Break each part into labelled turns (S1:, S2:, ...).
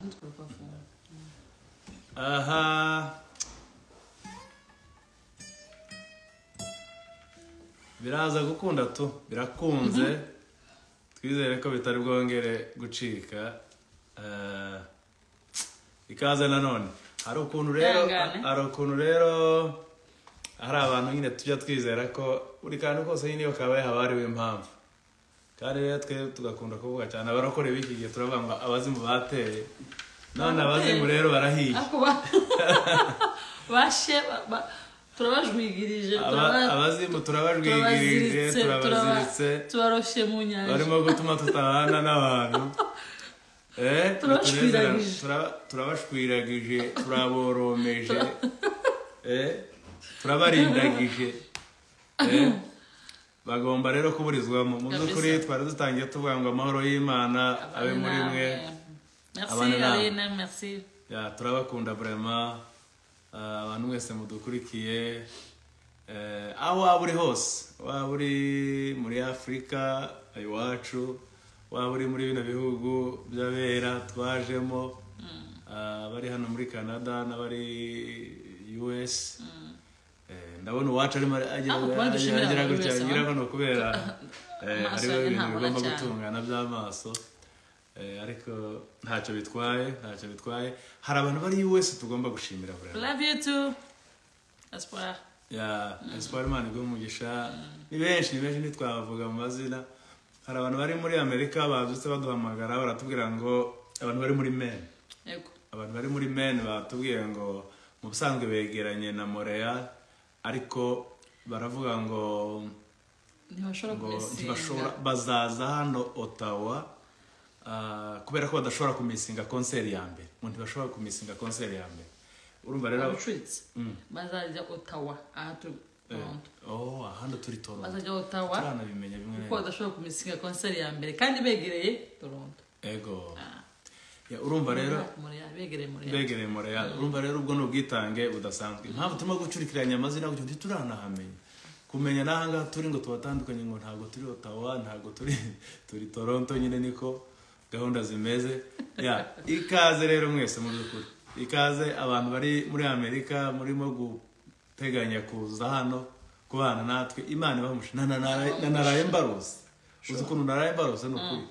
S1: Muito bom, bom filme.
S2: Aha. Biraza gukunda tu birakunze twizere ko bitari bwongere gucika Eh, ikaze nanone hari ukuntu rero
S1: Ihangane.
S2: hari ukuntu rero hari abantu nyine tujya twizera ko buri kantu kose nyine iyo kabaye haba hariho impamvu kandi rero twe tugakunda kuvuga cyane abarokore b'iki gihe turavuga ngo abazimu bateye none abazimu rero barahiye
S1: ariko ba- bashe ba- ba- turabajwigirije
S2: Aba-
S1: turaba-
S2: abazimu turabajwigirije
S1: turabaziritse
S2: turabaziritse
S1: turaba- tubaroshye mu nyanja
S2: barimo gutuma tutabana n'abantu Eh,
S1: Turabashwiragije.
S2: batunezera- turaba- turabashwiragije turaboromeje Eh, turabarindagije Eh, bagomba rero kuburizwamo mu
S1: Kabisa.
S2: by'ukuri twari dutangiye tuvuga ngo amahoro y'imana abe muri mwe Abana
S1: merci
S2: namwe.
S1: arena merci
S2: Ya, turabakunda vraiment Eh, abantu mwese mudukurikiye Eh, aho waba uri hose waba uri muri afurika iwacu waba uri muri bino bihugu by'abera twajemo Eh, abari hano muri canada n'abari us Eh, ndabona uwacu arimo agira
S1: Ah, uwacu
S2: agira-
S1: ashimira
S2: agira
S1: buri
S2: gutya
S1: wese,
S2: agira
S1: wa?
S2: gutya kubera eh,
S1: Amaso
S2: hariho
S1: yanjye
S2: ibintu
S1: ntabona
S2: bigomba
S1: cyane.
S2: gutungana by'amaso Eh, ariko ntacyo bitwaye ntacyo bitwaye hari abantu bari US tugomba gushimira buri
S1: love you too espoir
S2: ya espoir imana iguhe umugisha ni benshi ni benshi ntitwabavuga mu mazina hari abantu bari muri amerika babyutse baduhamagara baratubwira ngo abantu bari muri maine
S1: yego
S2: abantu bari muri maine batubwiye ngo mu busanzwe begeranye na montreal ariko baravuga ngo
S1: ntibashobora
S2: ngo
S1: kumesinga
S2: ntibashobora bazaza hano otawa ah, kubera ko badashobora kumisinga konseri ya mbere umuntu ntibashobora kumisinga konseri ya mbere urumva rero
S1: abacuritse
S2: Mm.
S1: bazajya otawa aha turi
S2: Eh, oh ahandi turi toronto
S1: bazajya otawa
S2: turanabimenya bimwe na
S1: kuko
S2: bimwe
S1: badashobora kumisinga konseri ya mbere kandi begereye toronto
S2: ego Ya, urumva rero
S1: Montreal, begereye Montreal.
S2: begereye moreal urumva rero ubwo ni ubwitange budasanzwe impamvu turimo gucurikiranya amazina kugira ngo ntituranahamenya kumenya n'aha ngaha turi ngo tubatandukanye ngo ntabwo turi otawa ntabwo turi turi toronto nyine niko gahunda zimeze ya ikaze rero mwese mu by'ukuri ikaze abantu bari muri amerika murimo guteganya kuza hano kubana natwe imana ibamushe na na- na- na- naraye mbarose uzi ukuntu naraye mbarose ni ukuri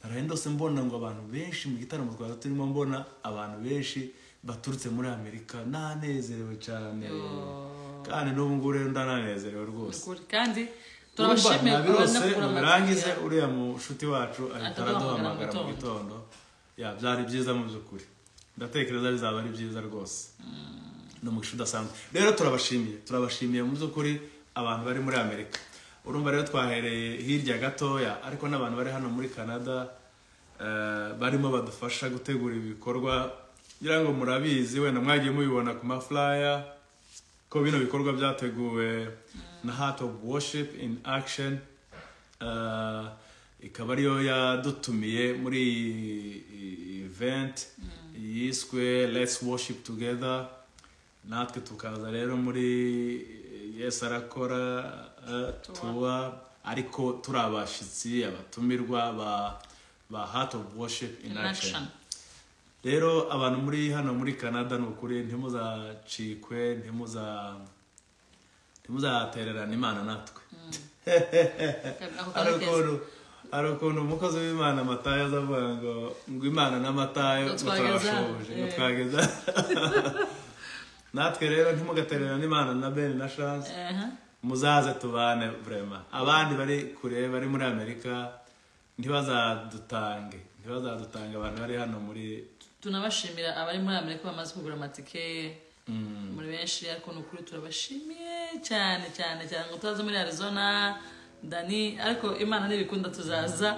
S2: naraye ndose mbona ngo abantu benshi mu gitaramo twari turimo mbona abantu benshi baturutse muri amerika nanezerewe cyane kandi n'ubu ngubu rero ndananezerewe
S1: Ni
S2: rwose
S1: ukuri. kandi
S2: Urumva,
S1: turabashimiye
S2: nabirose
S1: kubona kugura
S2: mubirangize
S1: amatike.
S2: uriya mushuti wacu ahita
S1: Ataduhamagara
S2: araduhamagara mu
S1: mu
S2: gitondo ya byari byiza mu by'ukuri ndatekereza bizaba ari byiza rwose ni umugisha udasanzwe rero turabashimiye turabashimiye mu by'ukuri abantu bari muri amerika urumva rero twahereye hirya gatoya ariko n'abantu bari hano muri canada eh, barimo badufasha gutegura ibikorwa ngira ngo murabizi wenda mwagiye mubibona ku mafuraya ko bino bikorwa byateguwe na heart of worship in action uh, ikaba ariyo yadutumiye muri iyi- iyi event yiswe let's worship together natwe tukaza rero muri yes arakora uh, tuwa ariko turi abashyitsi abatumirwa ba, ba heart of worship in,
S1: In
S2: action
S1: action.
S2: rero abantu muri hano muri canada ni ukuri ntimuzacikwe ntimuza ntimuzatererana imana natwe
S1: Ako
S2: hari
S1: kantu keza.
S2: ukuntu hari ukuntu umukozi w'imana matayo aza avuga ngo ngo imana n'amatayo
S1: Ngo
S2: ngo
S1: twageze
S2: turabashoboje ngo
S1: hano, eh.
S2: twageze natwe rero ntimugatererana imana na bene na chance
S1: Aha.
S2: muzaze tubane vrema abandi bari kure bari muri amerika ntibazadutange ntibazadutange abantu bari hano muri
S1: tunabashimira abari muri amerika bamaze kugura amatike muri benshi ariko ni ukuri turabashimiye cyane cyane cyane ngo turaza muri arizona dani ariko imana ntibikunda tuzaza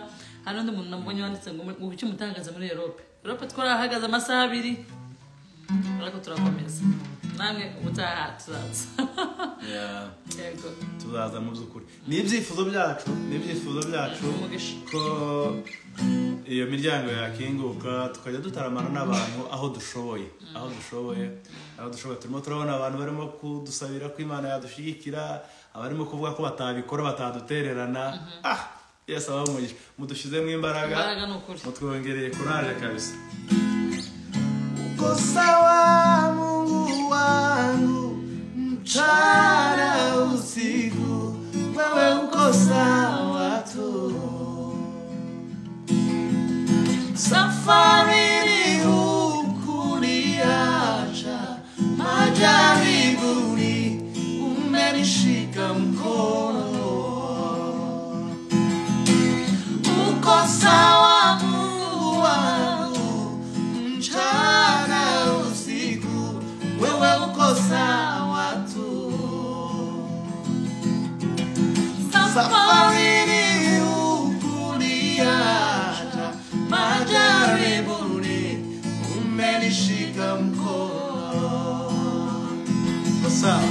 S1: hari undi muntu nabonye wanditse ngo ngo kuki mutangaza muri europe europe twarahagaze amasaha abiri ariko turakomeza namwe ubutaha tuzaza
S2: Yeah.
S1: yego
S2: tuzaza mu by'ukuri ni ibyifuzo byacu ni ibyifuzo byacu
S1: Umugisha.
S2: ko iyo miryango yakinguka tukajya dutaramana n'abantu aho dushoboye aho dushoboye aho dushoboye turimo turabona abantu barimo kudusabira ko imana yadushyigikira abarimo kuvuga ko batabikora batadutererana ah yes abamugisha mudushyizemo imbaraga
S1: imbaraga ni ukuri
S2: mutwongereye kuraje kabisa uko sawa Mungu wangu, mchana usiku, wewe uko sawa tu. Safari hukuniacha, majaribuni umenishika mkono uko sawa Mungu wangu, mchana usiku, wewe uko sawa tu. Safarini ukuliacha, majaribuni umenishika mkono
S3: sawa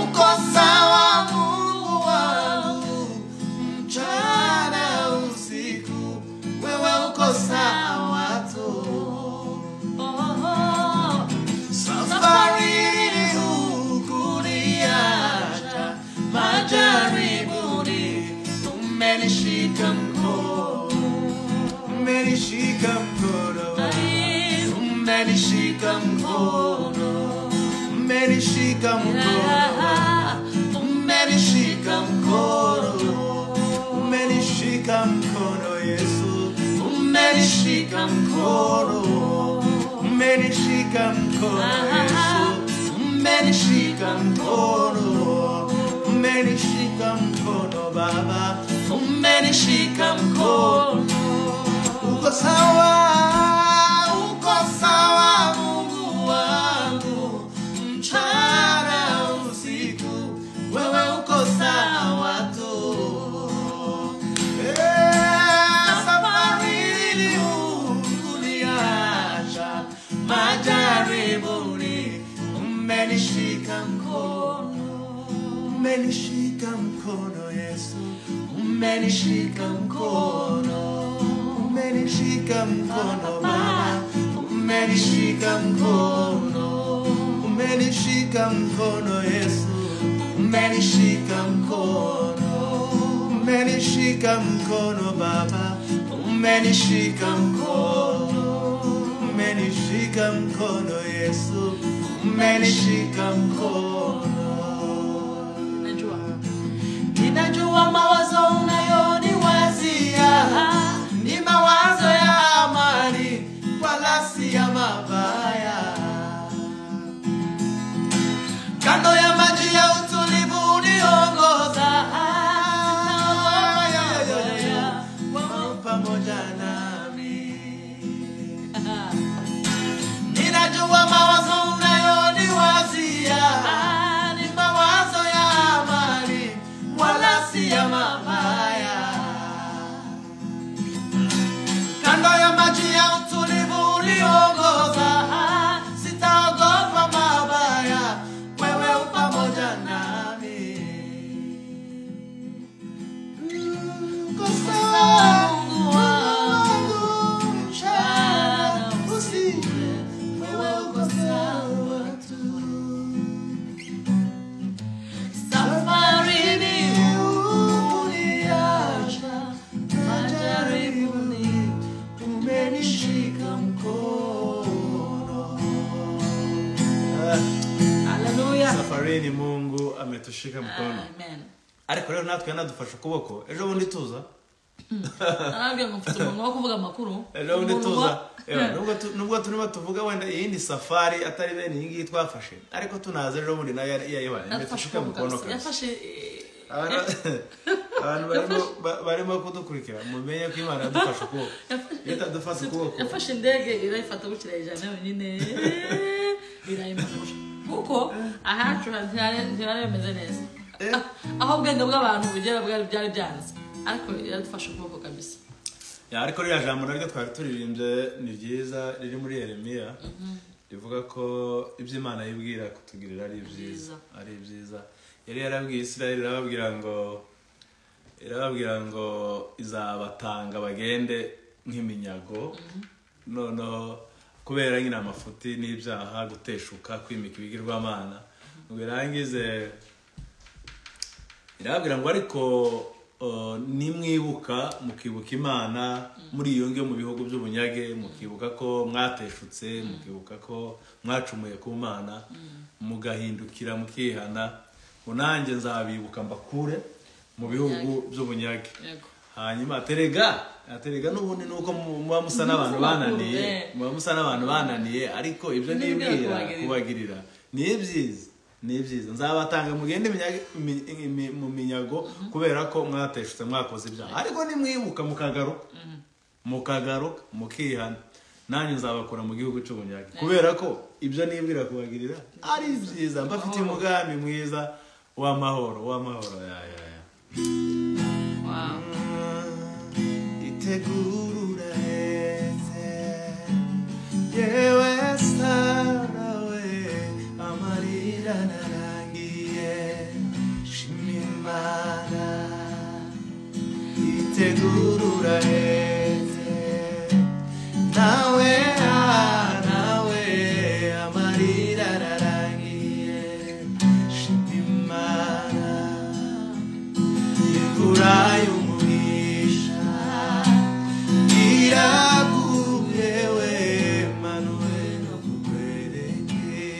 S2: uko sawa Mungu wangu, mchana usiku, wewe uko sawa tu. Safari hukuniacha, majaribuni umenishika mkono, umenishika mkono, umenishika mkono, umenishika mkono umenishika mkono, umenishika mkono Yesu, umenishika mkono, umenishika mkono Yesu, umenishika mkono, umenishika mkono Baba, umenishika mkono, uko sawa, uko sawa Mungu wangu, mchana usiku, wewe uko sawa tu. Eh, Safari uniacha majaribuni, umenishika mkono, umenishika mkono Yesu, umenishika mkono, umenishika mkono Baba, umenishika mkono, umenishika mkono Yesu, umenishika mkono, umenishika mkono Baba, umenishika mkono, umenishika mkono Yesu, umenishika mkono.
S1: najua
S2: Ninajua mawazo unayoniwazia ni mawazo ya amani, wala si ya mabaya. Kando ya maji ya utulivu uniongoza, Naomba Yesu, wewe pamoja nami. Ninajua mawazo unayoniwazia ni mawazo ya amani, wala si ya mabaya. Kando ya maji ya utulivu uliongoza, sitaogopa mabaya, wewe u pamoja nami. Uko sawa, Mungu wangu, mchana usiku, wewe uko sawa tu. Safarini uniacha, majaribuni umenishika mkono.
S1: haleluya
S3: safarini mungu ametushika mkono
S1: amen
S3: ariko rero natwe yanadufasha ukuboko ejo bundi tuza
S1: arambwira ngo mfite umuntu wo kuvuga amakuru
S3: ejo bundi
S1: Umuntu
S3: tuza
S1: wa-
S3: Ewa, nubwo tu- nubwo turimo tuvuga wenda iyindi safari atari bene iyi ngiyi twafashe ariko tunaza ejo bundi nayo yari- yari- yari-
S1: Yafashe
S3: ametushika mkono
S1: kabisa.
S3: kabisa
S1: yafashe eh,
S3: Abantu- abantu barimo- ba- barimo kudukurikira mumenye ko imana yadufashe ukuboko iyo itadufashe ukuboko
S1: yafashe indege irayifata gukira ijana yonyine birayimanura kuko ahacu ntihari- ntiharemeze neza
S3: Eh.
S1: aho ubwenge bw'abantu bugera bwari byari byanze ariko yadufashe ukuboko kabisa
S3: Ya, ariko ririya jambo naryo twari turirimbye ni ryiza riri muri yeremiya rivuga ko ibyo imana yibwira kutugirira ari byiza
S1: Byiza.
S3: ari byiza yari yarabwiye isirayeli irababwira ngo irababwira ngo izabatanga bagende nk'iminyago noneho kubera nyine amafuti n'ibyaha guteshuka kwimika ibigirwamana ngo irangize irababwira ngo ariko
S4: uh, nimwibuka mukibuka imana muri iyo ngiyo mu bihugu by'ubunyage mukibuka ko mwateshutse mukibuka ko mwacumuye ku mana mugahindukira mukihana ngo nanjye nzabibuka mbakure mu bihugu by'ubunyage
S1: Yego.
S4: hanyuma terega terega n'ubundi ni uko mu- muba musa n'abantu
S1: Musa
S4: bananiye
S1: bakuru, eh.
S4: muba musa n'abantu bananiye ariko ibyo
S1: Nibyo
S4: nibwira
S1: kubagirira.
S4: kubagirira ni byiza ni byiza nzabatanga mugende iminyago- imi- imi- mu minyago kubera ko mwateshutse mwakoze ibyaha ariko nimwibuka mukagaruka mukagaruka mukihana nanjye nzabakura mu gihugu cy'ubunyage kubera ko ibyo nibwira kubagirira ari byiza mbafitiye umugambi mwiza w'amahoro w'amahoro ya ya ya
S1: Wow.
S2: itegurura heze yewe sarawe amarira narangiye shima imana itegurura heze nawe ah, nawe amarira narangiye shima imana Ikurai umugisha irakubewe Manuel akukwereke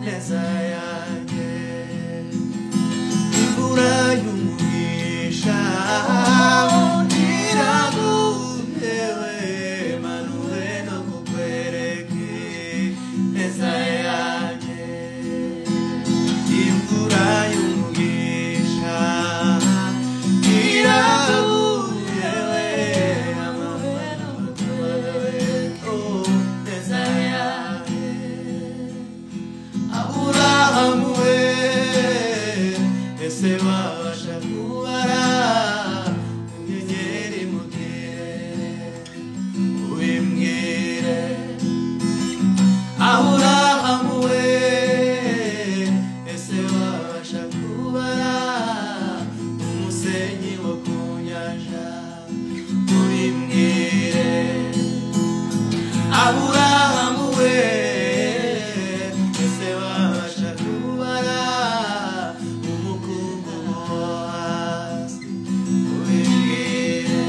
S2: neza yanjye Ikurai umugisha irakubewe Manuel akukwereke neza yanjye imvura y'umugisha iraguyewe amabara y'umutuku neza yawe aburahamu we ese wabasha kubara inyenyeri mu kirere ubimbwire aburahamu we ese wabasha kubara umusenyi wo ku nyanja ubimbwire aburahamu we ese wabasha kubara umukungugu wo hasi ubimbwire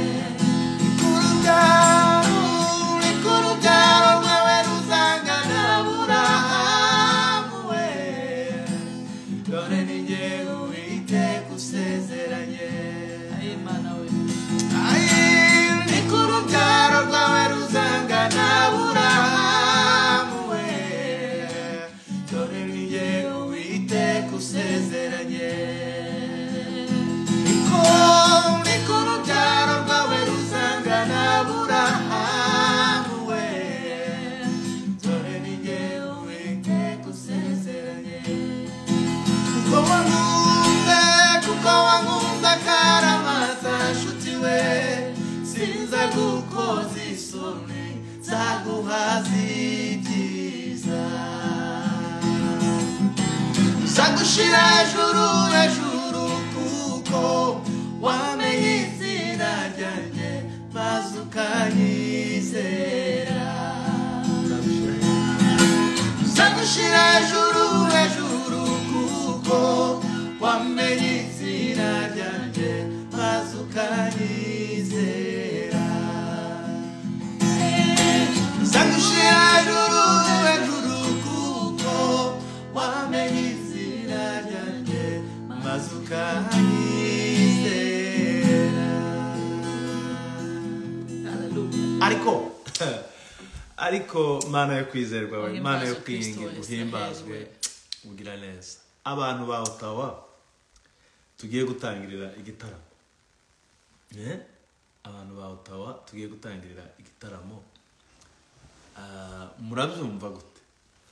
S1: Ay, Imana we.
S2: kuko wankunze kuko wankunze akaramaza nshuti we sinza gukoza isoni zaguhaza ibyiza nzagushira hejuru hejuru kuko wamenye izina ryanjye maze ukanyizera Nzagushira hejuru hejuru kuko wamenye izina ryanjye maze ukanyizera Nzagushira hejuru hejuru kuko wamenye izina ryanjye maze ukanyizera
S1: Hallelujah.
S2: ariko
S4: ariko mana yo kwizerwa we mana yo
S1: Uhimbazwe Kristo
S4: kwiyingira
S1: wese,
S4: uhimbazwe
S1: hezwe.
S4: ugira neza abantu ba otawa tugiye gutangirira igitaramo Eh? abantu ba otawa tugiye gutangirira igitaramo Ah, murabyumva gute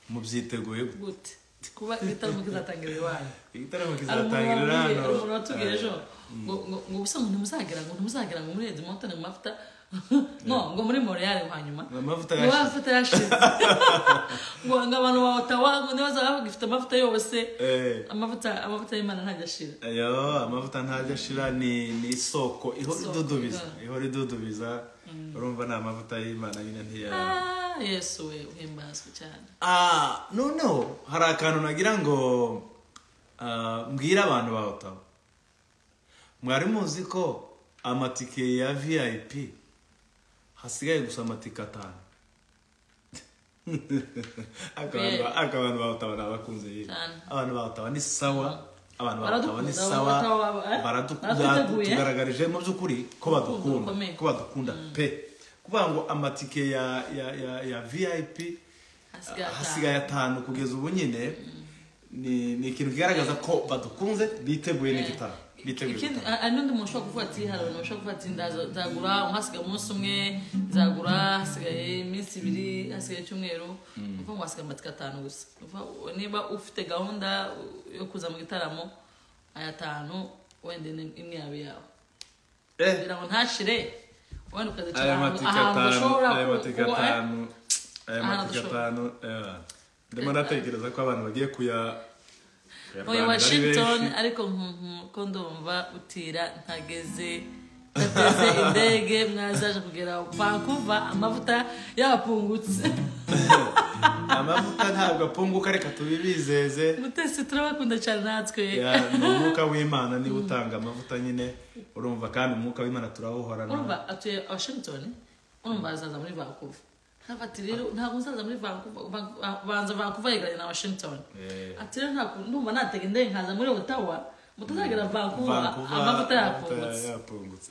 S4: mubyiteguye gute
S1: Good. Kuba igitaramo kizatangira iwanyu.
S4: igitaramo
S1: Hari umuntu
S4: kizatangirira
S1: wambwiye- hari
S4: hano
S1: umuntu watubwiye ejo
S4: Ah,
S1: ngo ngo- ngo ubusa ngo ntimuzagira ngo ntimuzagira ngo muri Red Mountain mu mavuta no ngo muri Montreal hanyuma
S4: Ngo amavuta
S1: Ngo
S4: yashize.
S1: amavuta yashize ngo ngo abantu ba Ottawa ngo ntibazaba bagifite amavuta yose
S4: eh.
S1: amavuta amavuta y'Imana ntajya ashira
S4: Ayo, amavuta ntajya ashira ni ni isoko ihora
S1: Isoko,
S4: idudubiza
S1: yeah.
S4: ihora idudubiza urumva ni amavuta y'imana nyine ntiya
S1: Ah, yesu we uhimbazwe cyane
S4: ah noneho hari akantu nagira ngo ah, mbwire abantu ba otawa
S2: mwari muzi ko amatike ya vip hasigaye gusa amatike atanu Ariko abantu ba- ariko abantu bawutaba ni abakunzi y'iyi.
S1: Cyane.
S2: abantu bawutaba ni sawa abantu bawutaba ni
S1: Baradukunda,
S2: sawa
S1: bawutaba ba- eh?
S2: baradukunda
S1: Baratwiteguye.
S2: batugaragarije mu by'ukuri ko badukunda
S1: rukomeye.
S2: ko badukunda pe kuvuga ngo amatike ya ya ya ya vip
S1: Hasigaye atanu.
S2: hasigaye atanu kugeza ubu nyine ni ni ikintu kigaragaza ko badukunze biteguye n'igitabo biteguye
S1: ikindi
S2: igitabo.
S1: hari n'undi muntu ushobora kuvuga ati hari abantu bashobora kuvuga ati ndaza- nzagura hasigaye umunsi umwe nzagura hasigaye iminsi ibiri hasigaye icyumweru ni ukuvuga ngo hasigaye amatike atanu gusa Ni ukuvuga niba ufite gahunda yo kuza mu gitaramo aya atanu wenda ni- imwe yaba iyawe
S2: Eh,
S1: kugira ngo ntashire wenda ukazicara
S2: aya
S1: ahantu-
S2: matike
S1: ahantu
S2: atanu
S1: ushobora
S2: aya
S1: ku-
S2: matike
S1: kuba-
S2: atanu aya
S1: Ahantu
S2: matike
S1: dushobora-
S2: atanu eh, ndimo ndatekereza ko abantu bagiye kuya
S1: Oya
S2: kuyarwanira ari
S1: Washington
S2: benshi.
S1: ariko nkunku ko ndumva utira ntageze ntateze indege mwazaje kugera Vancouver amavuta yapungutse
S2: amavuta ntabwo apunguka reka tubibizeze
S1: mutesi turabakunda cyane natwe
S2: Ya, ni umwuka w'imana niwe utanga amavuta nyine urumva kandi umwuka w'imana turawuhorana
S1: urumva atuye Washington urumva azaza muri Vancouver ntabwo ati rero ntabwo uzaza muri Vancouver Van- banza Vancouver yegeranye na Washington
S2: Eh.
S1: ati rero ntabwo ndumva natega indege nkaza muri Ottawa mutazagera Vancouver
S2: Vancouver,
S1: amavuta
S2: amavuta
S1: yapfungutse
S2: yapfungutse.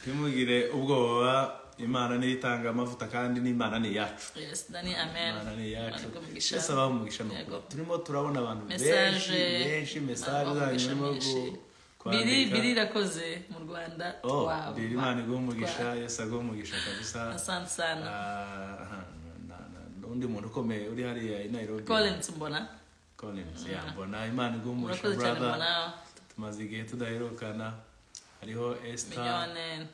S2: ntimugire ubwoba imana niyo itanga amavuta kandi n'imana ni iyacu
S1: yes dani amen
S2: imana ni iyacu
S1: Ariko mugisha.
S2: twese abaho umugisha ni
S1: Yego.
S2: ukuri turimo turabona abantu benshi
S1: mesaje
S2: benshi mesaje zanyu
S1: abantu bakoresha
S2: urimo
S1: menshi.
S2: gu-
S1: biri
S2: kwandika.
S1: biri irakoze mu rwanda
S2: Oh,
S1: twaba.
S2: biri imana iguha umugisha
S1: Twa-
S2: yesu aguha umugisha kabisa
S1: asante sana
S2: Ah, aha, na- na- n'undi muntu ukomeye uri hariya i nairobi
S1: collins mbona
S2: Collins, ya, mbona imana iguha umugisha
S1: murakoze cyane mbona
S2: brother tumaze igihe tudaherukana hariho esita
S1: miliyoni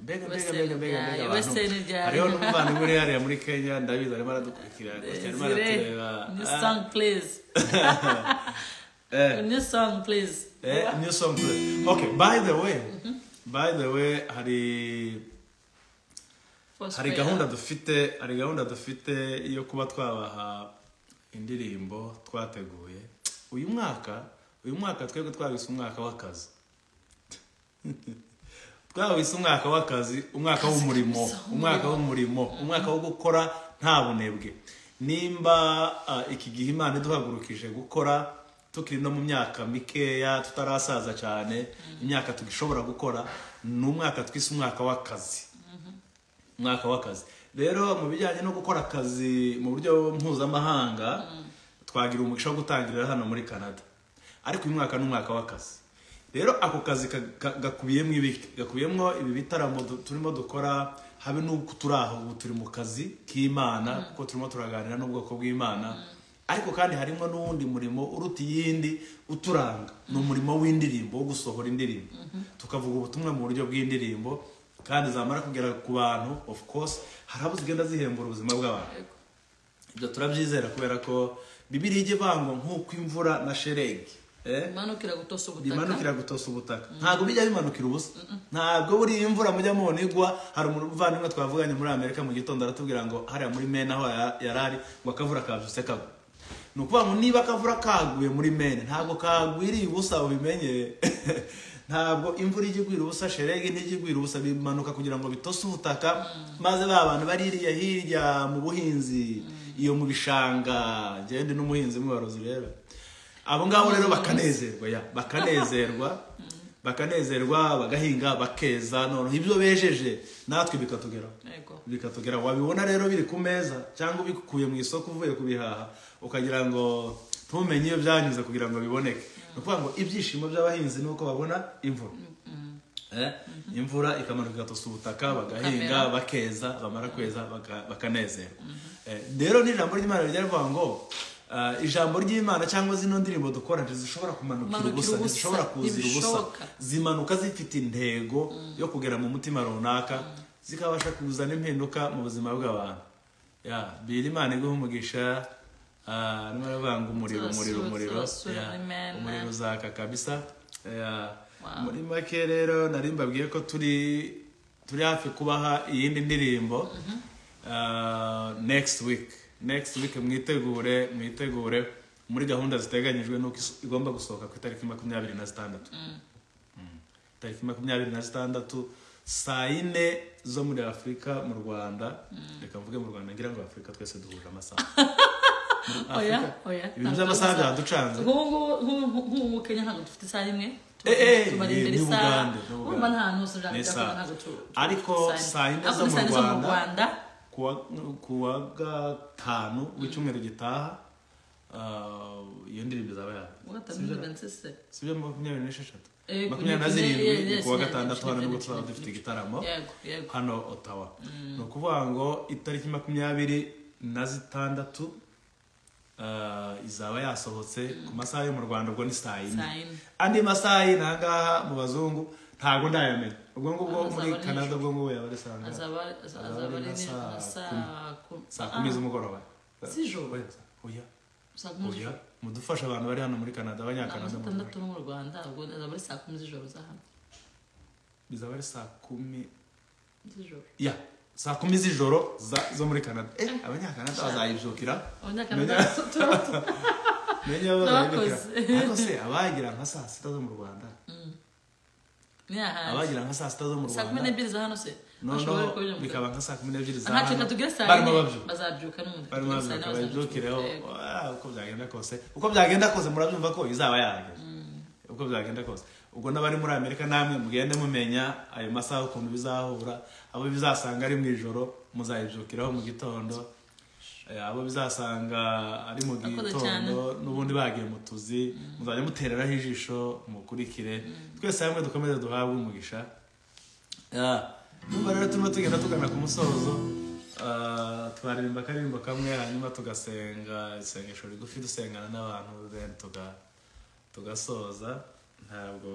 S2: mbega mbega
S1: Western
S2: mbega mbega
S1: ryayo,
S2: mbega
S1: Western
S2: abantu
S1: ryayo.
S2: hariho n'umuvandimwe uri hariya muri kenya ndabizi arimo aradukurikira gusa arimo
S1: Desire,
S2: aratureba
S1: new
S2: Ah,
S1: song please
S2: eh,
S1: new song please
S2: eh, new song please. okay by the way by the way hari
S1: First
S2: hari
S1: prayer.
S2: gahunda dufite hari gahunda dufite yo kuba twabaha indirimbo twateguye uyu mwaka uyu mwaka twebwe twabise umwaka w'akazi twabise umwaka w'akazi umwaka w'umurimo umwaka w'umurimo umwaka wo gukora nta bunebwe nimba ah, iki gihe imana iduhagurukije gukora tukiri no mu myaka mikeya tutarasaza cyane imyaka tugishobora gukora ni umwaka twise umwaka w'akazi umwaka w'akazi rero mu bijyanye no gukora akazi mu buryo mpuzamahanga twagira umugisha wo gutangirira hano muri canada ariko uyu mwaka ni umwaka w'akazi rero ako kazi ka- ka- gakubiyemo ibiki gakubiyemo ibi bitaramo du- turimo dukora habe n'uko turi aho ubu turi mu kazi k'imana kuko turimo turaganira n'ubwoko bw'imana ariko kandi harimo n'uwundi murimo uruta iyindi uturanga ni umurimo w'indirimbo wo gusohora indirimbo tukavuga ubutumwa mu buryo bw'indirimbo kandi zamara kugera ku bantu of course hari abo zigenda zihembura ubuzima bw'abantu
S1: Yego.
S2: ibyo turabyizera kubera ko bibiriya ijya ivangwa nk'uko imvura na sheregi eh?
S1: imanukira gutosa ubutaka
S2: bimanukira gutosa ubutaka ntabwo bijya bimanukira ubusa ntabwo buriya imvura mujya mubona igwa hari umuvandimwe twavuganye muri amerika mu gitondo aratubwira ngo hariya muri mena aho ya- yari ari ngo akavura kabyutse kagwa ni ukuvuga ngo niba akavura kaguye muri mene ntabwo kagwiriye ubusa ubimenye ntabwo imvura ijya igwira ubusa sheregi ntijya igwira ubusa bimanuka kugira ngo bitose ubutaka maze ba bantu bari hirya hirya mu buhinzi iyo mu bishanga ngende n'umuhinzi mubarozi rero abo ngabo rero bakanezerwa ya bakanezerwa bakanezerwa bagahinga bakeza noneho ibyo bejeje natwe bikatugeraho
S1: Yego.
S2: bikatugera wabibona rero biri ku meza cyangwa ubikuye mu isoko uvuye kubihaha ukagira ngo ntumenye iyo byanyuze kugira ngo biboneke ni ukuvuga ngo ibyishimo by'abahinzi ni uko babona imvura Eh, imvura ikamanuka igatosa ubutaka bagahinga bakeza bamara kweza baka- bakanezerwa Eh, rero n'ijambo ry'imana rijya rivuga ngo ah, ijambo ry'imana cyangwa zino ndirimbo dukora ntizishobora kumanukira
S1: Kumanukira
S2: ubusa
S1: ubusa,
S2: ntizishobora kuzira ubusa
S1: ntibishoboka.
S2: zimanuka zifite intego yo kugera mu mutima runaka zikabasha kuzana impinduka mu buzima bw'abantu ya biri imana iguha umugisha ah, arimo aravuga ngo umuriro umuriro
S1: Turasura,
S2: umuriro
S1: turasura
S2: Ya,
S1: muri Mena.
S2: umuriro uzaka kabisa Ya,
S1: Wow.
S2: muri make rero nari mbabwiye ko turi turi hafi kubaha iyindi ndirimbo Ah, next week next week mwitegure mwitegure muri gahunda ziteganyijwe nuko iso- igomba gusohoka ku itariki makumyabiri na zitandatu Mm. tariki makumyabiri na zitandatu saa yine zo muri afurika mu rwanda reka mvuge mu rwanda ngira ngo afurika twese duhuje amasaha
S1: oya
S2: Afurika.
S1: oya
S2: ibintu by'amasaha byaducanze
S1: nk'ubu ngubu nk'ubu nk'ubu kenya ntabwo dufite isaha imwe
S2: Eh, eh,
S1: tubari
S2: ni-
S1: imbere
S2: ni
S1: isaha
S2: Bugande, ni
S1: urumva
S2: Bugande.
S1: nta hantu hose
S2: Ni
S1: urabiga
S2: isaha.
S1: ntabwo tu-
S2: Ariko saa yine
S1: Ariko
S2: zo
S1: ni
S2: mu
S1: saa yine
S2: Rwanda.
S1: rwanda
S2: kuwa kuwa gatanu w'icyumweru gitaha ah, iyo ndirimbo izaba
S1: uwa gatanu
S2: yawe
S1: ni Vincent Se.
S2: sibyo makumyabiri n'esheshatu
S1: Eh,
S2: makumyabiri na
S1: kuri- yes,
S2: zirindwi
S1: yes,
S2: kuwa
S1: yes,
S2: gatandatu hano nibwo tuzaba
S1: yes,
S2: dufite
S1: yes.
S2: igitaramo
S1: yego yego
S2: hano otawa ni ukuvuga ngo itariki makumyabiri na zitandatu ah, izaba yasohotse ku masaha yo mu rwanda ubwo ni saa yine
S1: saa yine
S2: andi masaha y'ino ahangaha mu bazungu ntabwo ndayamenya ubwo ngubwo
S1: Azaba
S2: muri
S1: ari
S2: canada
S1: nijoro.
S2: ubwo ngubwo yaba ari saa ngahe?
S1: azaba azaba
S2: azaba
S1: ari
S2: ari
S1: nijoro
S2: nka
S1: nka
S2: saa
S1: saa kumi
S2: saa kumi z'umugoroba
S1: Z'ijoro?
S2: Oya, oya
S1: Ah, saa kumi
S2: oya
S1: z'ijoro
S2: mudufashe abantu bari hano muri canada
S1: ntabwo
S2: abanyakanada
S1: atandatu no mu rwanda ubwo azaba ari saa kumi z'ijoro za hano
S2: bizaba ari saa kumi
S1: z'ijoro
S2: ya saa kumi z'ijoro za- zo muri canada eh abanyakanada bazayibyukira
S1: abanyakanada
S2: Menya-
S1: tu- tu-
S2: menya bazayibyukira
S1: N'abakozi.
S2: ariko se abagira nka saa sita zo mu rwanda
S1: ni ahandi
S2: abagira nka saa sita zo mu
S1: saa kumi
S2: rwanda
S1: n'ebyiri za hano se bashobora
S2: noneho
S1: kubira mu
S2: bikaba nka saa kumi n'ebyiri za
S1: aha reka
S2: hano
S1: tugere saa
S2: barimo
S1: yine
S2: babyuka
S1: bazabyuka n'ubundi
S2: barimo
S1: tugere saa yine
S2: babyuka babyukireho
S1: bazabyuka.
S2: "Ah,
S1: Yego.
S2: uko byagenda kose uko byagenda kose murabyumva ko izaba yahagera uko byagenda kose ubwo n'abari muri amerika namwe mugende mumenya ayo masaha ukuntu bizahura abo bizasanga ari mu ijoro muzayibyukiraho mu gitondo Eh, abo bizasanga ari mu
S1: Murakoze cyane.
S2: gitondo n'ubundi bagiye mu tuzi muzajya mutereraho ijisho mukurikire twese hamwe dukomeze duhabwe umugisha Ah, Numva rero turimo tugenda tugana ku musozo Ah, twaririmba akaririmbo kamwe hanyuma tugasenga isengesho rigufi dusengana n'abantu then tuga- tugasoza ntabwo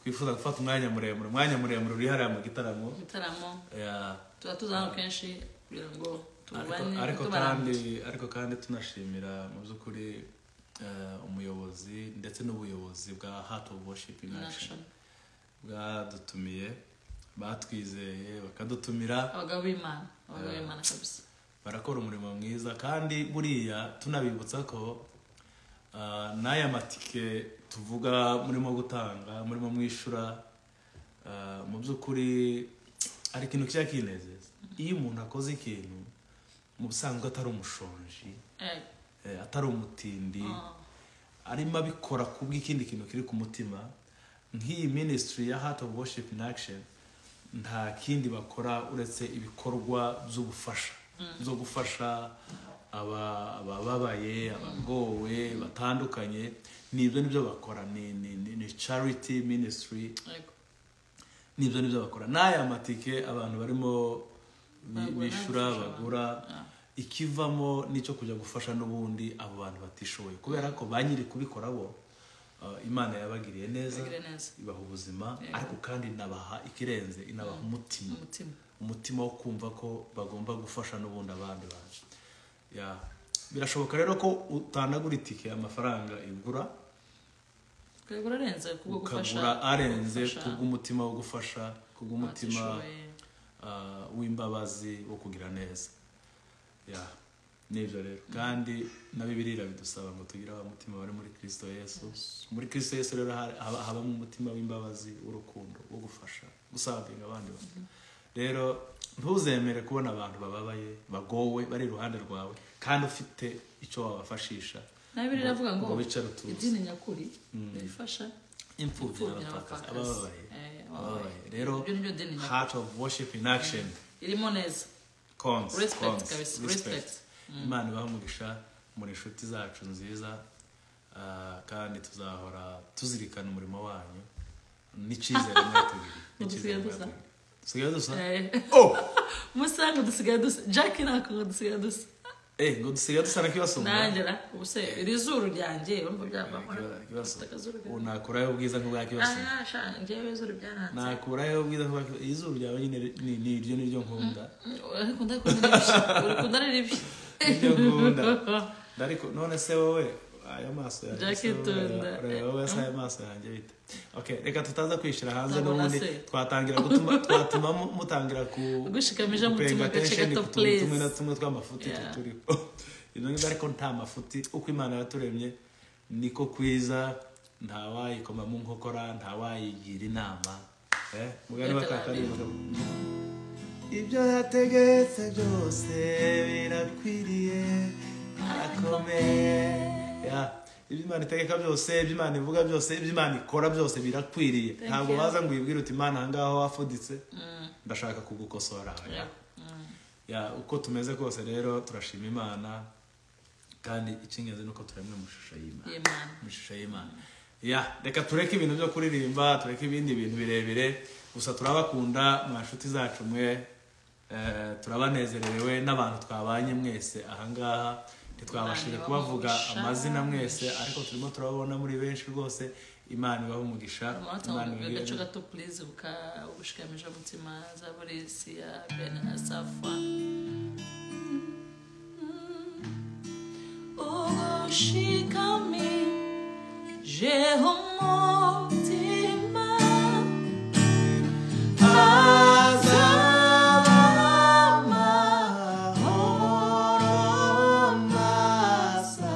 S2: twifuza gufata umwanya muremure umwanya muremure uri hariya mu gitaramo
S1: ibitaramo
S2: Yeah.
S1: tuba tuza hano kenshi kugira ngo
S2: ariko
S1: tubane
S2: ariko
S1: tubarane
S2: kandi ariko kandi tunashimira mu by'ukuri eh, umuyobozi ndetse n'ubuyobozi bwa heart of worship in action bwadutumiye batwizeye bakadutumira
S1: abagabo b'imana abagabo b'imana kabisa
S2: barakora umurimo mwiza kandi buriya tunabibutsa ko ah, n'aya matike tuvuga murimo gutanga murimo mwishyura ah, mu by'ukuri hari ikintu kijya kinezeza iyo umuntu akoze ikintu mu busanzwe atari umushonji
S1: Yego.
S2: eh, atari umutindi
S1: Ah.
S2: arimo abikora ku bw'ikindi kintu kiri ku mutima nk'iyi minisitiri ya heart of worship in action nta kindi bakora uretse ibikorwa by'ubufasha byo gufasha aba- abababaye abagowe batandukanye nibyo nibyo bakora ni, ni, ni, ni charity ministry
S1: Yego.
S2: nibyo nibyo bakora n'aya matike abantu barimo bi-
S1: Bagura,
S2: bishyura
S1: gufasha
S2: bagura ikivamo n'icyo kujya gufasha n'ubundi abo bantu batishoboye kubera ko ba nyiri kubikora bo uh, imana yabagiriye neza
S1: Bagire neza.
S2: ibaha ubuzima
S1: Yego.
S2: ariko kandi inabaha ikirenze inabaha umutima
S1: umutima
S2: umutima wo kumva ko bagomba gufasha n'ubundi abandi bantu Ya. birashoboka rero ko utandagura itike amafaranga igura
S1: twego urarenze kubwo gufasha
S2: ukagura arenze
S1: gufasha
S2: kubw'umutima wo gufasha kubw'umutima
S1: abatishoboye.
S2: ah, w'imbabazi wo kugira neza ya nibyo rero kandi na bibiliya bidusaba ngo tugire abamutima bari muri kirisito yesu muri kirisito yesu rero hari- haba- habamo umutima w'imbabazi w'urukundo wo gufasha gusavinga abandi bantu rero ntuzemere kubona abantu bababaye bagowe bari iruhande rwawe kandi ufite icyo wabafashisha
S1: nayo biri iravuga ngo
S2: ngo wicare utuze.
S1: idini nyakuri rifasha
S2: imfubyi
S1: imfubyi
S2: n'abapfakazi
S1: n'abapfakazi.
S2: abababaye
S1: Eh,
S2: abababaye
S1: abababaye.
S2: rero
S1: Iryo ni ryo deni nyakuri.
S2: heart of worship in action
S1: irimo neza
S2: Cons,
S1: Respect,
S2: cons,
S1: guys, respect.
S2: imana ibaha umugisha muri inshuti zacu nziza ah, kandi tuzahora tuzirikana umurimo wanyu n'icyizere mwatugiriye n'icyizere
S1: Dusigaye dusa.
S2: mwatugiriye dusigaye dusa
S1: Eh,
S2: oh
S1: musange dusigaye dusa jack ntabwo dusigaye dusa
S2: eh ngo dusigaye dusa na kibasumba
S1: nangera ubu se iri zuru ryanjye urumva byavamo
S2: Kibasumba.
S1: Ufite akazuru
S2: Ubu nakuraho ubwiza nk'ubwa kibasumba
S1: Ah, sha, njyewe izuru byaranze
S2: nakuraho ubwiza nk'ubwa kibasumba izuru ryawe nyine ni ni iryo ni ryo nkunda
S1: ariko ndakunda ari bibi urikunda ari bibi
S2: Nibyo nkunda. ariko none se wowe aya maso yanjye
S1: Jack
S2: se wowe,
S1: Tunda.
S2: urareba wowe se aya maso yanjye bite okay reka tutaza kwishyira hanze
S1: Ndabona
S2: n'ubundi
S1: se.
S2: twatangira gutuma twatuma mu- mutangira ku
S1: Gushikamisha mu
S2: gupenga
S1: tumwe gace
S2: attention
S1: gato,
S2: ku tuntu tumwe
S1: please.
S2: na tumwe tw'amafuti
S1: Yeah.
S2: turiho ibyo ngibyo ariko nta mafuti uko imana yaturemye niko kwiza ntawayikoma mu nkokora ntawayigira inama Eh, mugani wa kakari mugabo.
S5: ibyo yategetse byose birakwiriye arakomeye
S2: Yeah. ibyo imana itegeka byose ibyo imana ivuga byose ibyo imana ikora byose birakwiriye
S1: Thank
S2: ntabwo
S1: you.
S2: baza ngo wibwire uti imana ahangaha wafuditse ndashaka kugukosora
S1: Yeah.
S2: Ya, uko tumeze kose rero turashima imana kandi icy'ingenzi ni uko turemwe mu ishusho y'imana
S1: y'imana
S2: mu ishusho y'imana ya reka tureke ibintu byo kuririmba tureke ibindi bintu birebire gusa turabakunda mwa nshuti zacu mwe eh, turabanezerewe n'abantu twabanye mwese ahangaha ntitwabashije
S1: Imana ibahe
S2: kubavuga
S1: umugisha.
S2: amazina mwese ariko turimo turababona muri benshi rwose imana ibaha umugisha imana
S1: amatsiko
S2: ibagire-
S1: agace gato purize ubushikamije umutima za borisi ya bene asafa ubushikami jeho umutima
S5: azaba amahoro masa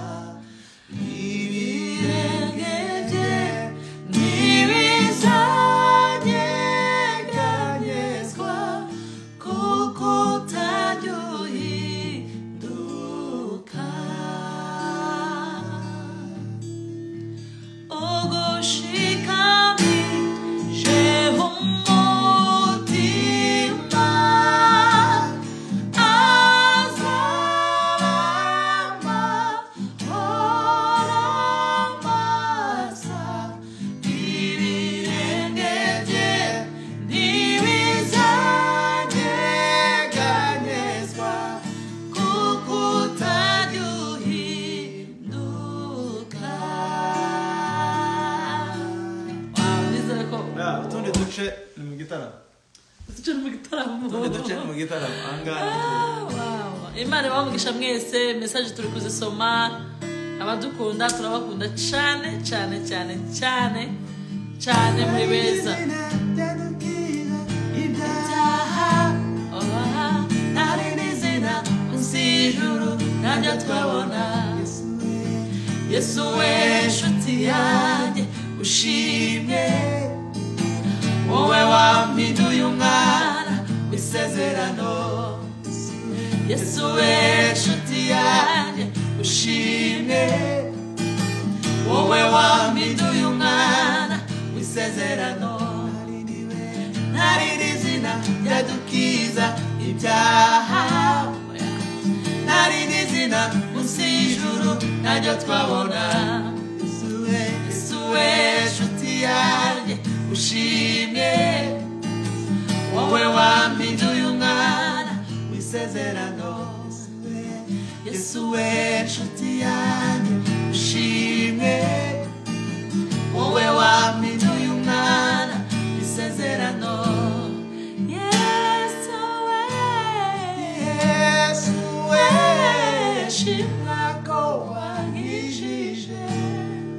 S5: ibirenge ntibizanyeganyezwa kuko utajya uhinduka ugushikami jeho umutima azarama horamasa ibirenge bye ntibizanyeganyezwa kuko utajya uhinduka
S1: nizere ko
S2: Ya, utundi duce ni mu gitaramo
S1: duce ni mu gitaramo
S2: utundi duce ni mu gitaramo ahangaha
S1: Wow. imana ibamugisha mwese mesaje turi kuzisoma abadukunda turabakunda cyane cyane cyane cyane cyane muri beza
S5: ibyaha
S1: Obaha,
S5: ntari n'izina
S1: munsi y'ijuru ntajya twabona yesu we nshuti yanjye ushimye
S5: wowe wampinduye umwana
S1: mwana w'isezerano yesu we
S5: we
S1: nshuti yanjye ushimye
S5: wowe
S1: wowe wampinduye
S5: wampinduye
S1: umwana
S5: umwana
S1: w'isezerano
S5: ntari n'izina ryadukiza ibyaha ntari n'izina munsi y'ijuru ntajya twabona isuwe nshuti yanjye ushimye wowe wampinduye umwana w'isezerano yesuwe nshuti yanjye ushimye wowe wampinduye umwana isezerano yesu we yesu we shimwa ko wankijije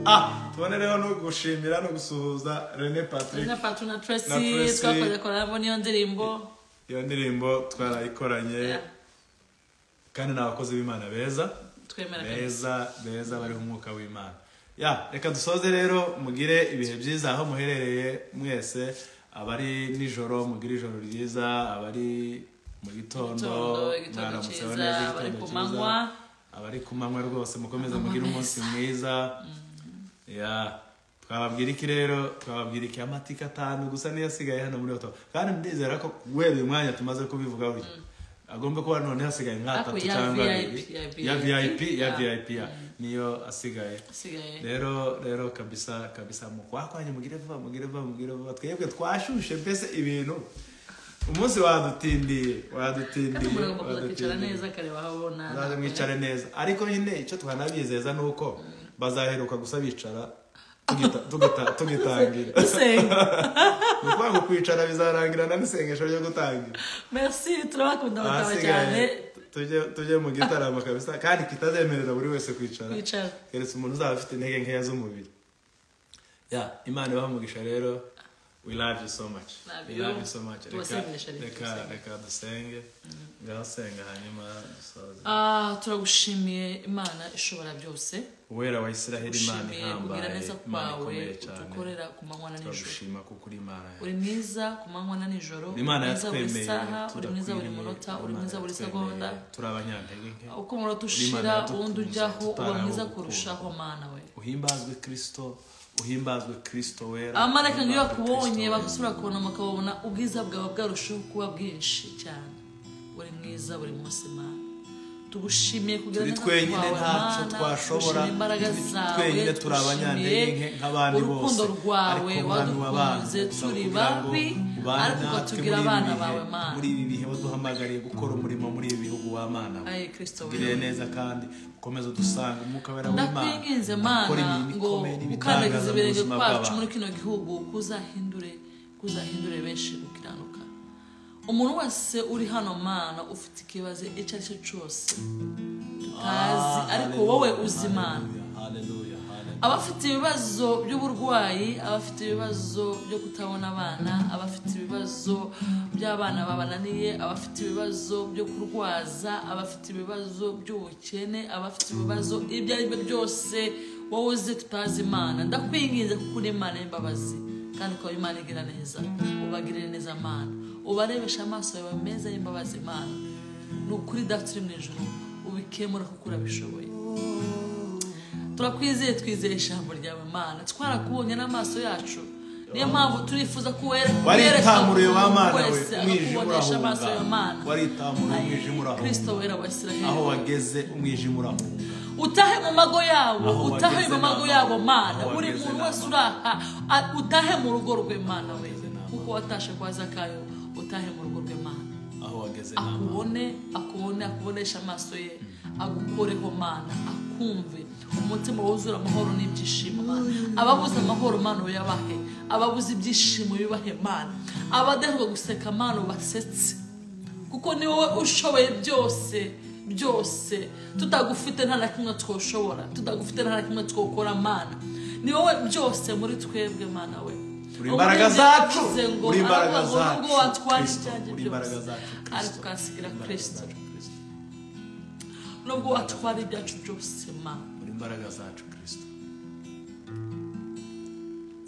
S2: Ah, tubonereho no gushimira no gusuhuza Rene Patrick
S1: na patu na
S2: Na
S1: tracy
S2: Tracy.
S1: twakoze korabo niyo ndirimbo
S2: iyo ndirimbo twarayikoranye kandi ni abakozi b'imana beza
S1: twemera kabisa.
S2: beza beza bariho umwuka w'imana ya reka dusoze rero mugire ibihe byiza aho muherereye mwese abari nijoro mugire ijoro ryiza abari mu gitondo
S1: Igitondo, igitondo
S2: mwaramutseho
S1: cyiza,
S2: neza
S1: abari
S2: igitondo
S1: ku
S2: cyiza.
S1: manywa.
S2: abari ku manywa rwose mukomeze mugire umunsi mwiza ya twababwira iki rero twababwira iki amatike atanu gusa niyo asigaye hano muri oto kandi ndizera ko guhera uyu mwanya tumaze kubivuga buri agomba kuba none hasigaye nk'atatu
S1: Ako ya
S2: cyangwa
S1: VIP,
S2: abiri
S1: ya
S2: ya
S1: VIP,
S2: vip ya
S1: ya.
S2: vip ya niyo asigaye
S1: Isigaye.
S2: rero rero kabisa kabisa mu kwakwanya mugire vuba mugire vuba mugire vuba twebwe twashushe mbese ibintu umunsi wadutindiye
S1: kandi
S2: wadutindiye
S1: muragomba kuza kwicara
S2: wadutindiye
S1: neza akareba aho abona
S2: muzaze mwicare neza ariko nyine icyo twanabizeza ni uko bazaheruka gusa bicara tugita- tugita- tugitangira
S1: dusenga
S2: ni ukuvuga ngo kwicara bizarangirana n'isengesho ryo gutangira
S1: merci turabakunda bataba cyane
S2: ahasigaye tujye tujye mu gitaramo kabisa kandi kitazemerera buri wese kwicara
S1: Kwicara.
S2: keretse umuntu uzaba afite intege nkeya z'umubiri ya imana ibaha umugisha rero we love you so much
S1: Love
S2: we
S1: you.
S2: love you so much reka
S1: Tubasengesha, reka
S2: reka
S1: tubasenge.
S2: reka dusenge ngaho senga hanyuma dusoze
S1: Ah, turagushimiye imana ishobora byose
S2: uwera wa isiraheli imana
S1: ushimiye kugira
S2: ihambaye
S1: neza
S2: imana
S1: kwawe
S2: ikomeye cyane
S1: udukorera ku manywa na nijoro
S2: turagushima kuko uri imana yacu.
S1: uri mwiza ku manywa na nijoro uri
S2: imana
S1: mwiza buri
S2: yatwemeye
S1: saha uri mwiza buri
S2: turakwiriye,
S1: munota uri
S2: Imana
S1: mwiza buri
S2: yatwemeye,
S1: segonda
S2: turi abanyantege nke
S1: uko umunota
S2: Imana
S1: ushira
S2: yadukunze,
S1: uwundi ujyaho uba
S2: tutaraho
S1: mwiza
S2: gukunda.
S1: kurushaho mana we
S2: uhimbazwe kristo uhimbazwe kristo wera
S1: abamarayika iyo
S2: uhimbazwe
S1: bakubonye
S2: Kristo wera.
S1: bagusura kubona bakabona ubwiza bwawe bwarushaho kuba bwinshi cyane uri mwiza buri munsi mana tugushimiye kugira
S2: turi
S1: neza
S2: twenyine
S1: kwawe,
S2: ntacyo
S1: Mana.
S2: twashobora
S1: Tugushimiye imbaraga
S2: turi
S1: zawe
S2: twenyine turi
S1: tugushimiye
S2: abanyantege nke nk'abandi bose
S1: urukundo rwawe
S2: Ariko Mwami
S1: wadukunze
S2: w'abana, kugira
S1: turi
S2: ngo
S1: babi
S2: ubane
S1: ariko
S2: natwe
S1: ukatubwira
S2: muri ibi
S1: abana
S2: bihe,
S1: bawe mana
S2: muri ibi bihe waduhamagariye gukora umurimo muri ibi bihugu w'amana
S1: aye kirisito
S2: tugire
S1: we
S2: neza kandi ukomeze udusanga umwuka wera w'imana
S1: ndakwinginze
S2: ukora
S1: mana
S2: imirimo
S1: ngo
S2: ikomeye n'ibitangaza
S1: ukandagize
S2: mu
S1: ibirenge
S2: buzima
S1: kwacu muri
S2: bw'abantu
S1: kino gihugu kuzahindure kuzahindure benshi gukiranuka umuntu wese uri hano mana ufite ikibazo icyo ari cyo cyose tutazi ariko wowe uzi imana
S2: Hallelujah, hallelujah.
S1: abafite ibibazo by'uburwayi abafite ibibazo byo kutabona abana abafite ibibazo by'abana babananiye abafite ibibazo byo kurwaza abafite ibibazo by'ubukene abafite ibibazo ibyo ari byo byose wowe uzi tutazi imana ndakwinginze kuko uri imana y'imbabazi kandi ukaba imana igira neza ubagirire neza amana ubarebesha amaso yawe meza y'imbabazi imana ni ukuri dafite uri mu ijoro ubikemura kuko urabishoboye turakwizeye twizeye ijambo ryawe mana twarakubonye n'amaso yacu niyo mpamvu turifuza
S2: waritamuruye
S1: kuwerekana
S2: w'amana we umwijima
S1: akakubonesha amaso
S2: urahunga
S1: yawe mana
S2: waritamuruye umwijima
S1: kirisito
S2: urahunga
S1: wera wa
S2: aho
S1: isiraheli
S2: wageze umwijima urahunga
S1: utahe mu mago yabo
S2: Aho
S1: utahe
S2: wageze
S1: mu
S2: n'amago,
S1: mago yabo mana
S2: aho
S1: buri
S2: wageze
S1: muntu wese
S2: n'amago.
S1: uraha a- utahe mu rugo rwe mana we
S2: wageze n'amago.
S1: kuko watashe kwa zakayo utahe mu rugo rwe mana
S2: aho wageze n'amaso
S1: akubone akubone akubonesha amaso ye agukoreho mana akumve umutima wuzura amahoro n'ibyishimo mana ababuze amahoro mana uyabahe ababuze ibyishimo bibahe mana abadaheruka guseka mana ubasetse kuko ni wowe ushoboye byose byose tutagufite nta na kimwe twoshobora tutagufite nta na kimwe twokora mana ni wowe byose muri twebwe mana we
S2: uri imbaraga zacu
S1: Ubundi yavuze ngo,
S2: uri imbaraga
S1: "Arangwa ngo
S2: zacu
S1: nubwo watwara
S2: Kristo,
S1: ibyanjye
S2: uri
S1: byose."
S2: imbaraga zacu
S1: ariko
S2: Kristo.
S1: ukasigira
S2: Uri imbaraga
S1: kirisito
S2: zacu, Kristo.
S1: nubwo watwara ibyacu byose mana
S2: uri imbaraga zacu kristo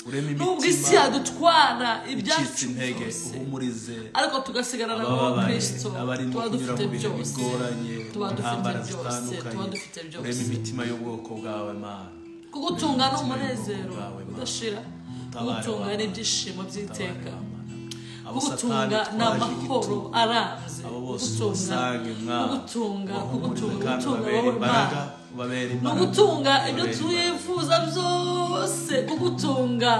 S2: urema
S1: nubwo isi yadutwara ibyacu
S2: icitse intege
S1: byose
S2: uhumurize
S1: ariko tugasigarana na wowe
S2: abababaye
S1: kirisito
S2: abarimo
S1: tuba
S2: kunyura
S1: dufite
S2: mu bihe
S1: byose
S2: bigoranye
S1: tuba dufite
S2: intambara
S1: byose tuba dufite
S2: zitandukanye urema
S1: byose
S2: imitima y'ubwoko bwawe mana
S1: kugutunga ni
S2: Ubuzima
S1: umunezero
S2: bwawe, Mana.
S1: udashira
S2: Utabare
S1: kugutunga
S2: wa
S1: ni
S2: Mana.
S1: ibyishimo by'iteka
S2: kugutunga
S1: kugutunga ni amahoro arambye
S2: abo bose
S1: kugutunga
S2: ubasange mwami
S1: kugutunga
S2: ubahumurize
S1: kugutunga
S2: kandi
S1: kugutunga
S2: ubabere
S1: wowe
S2: imbaraga
S1: mana
S2: ubabere
S1: ni
S2: imbaraga
S1: ugutunga ibyo
S2: ubabere imbaraga.
S1: twifuza byose kugutunga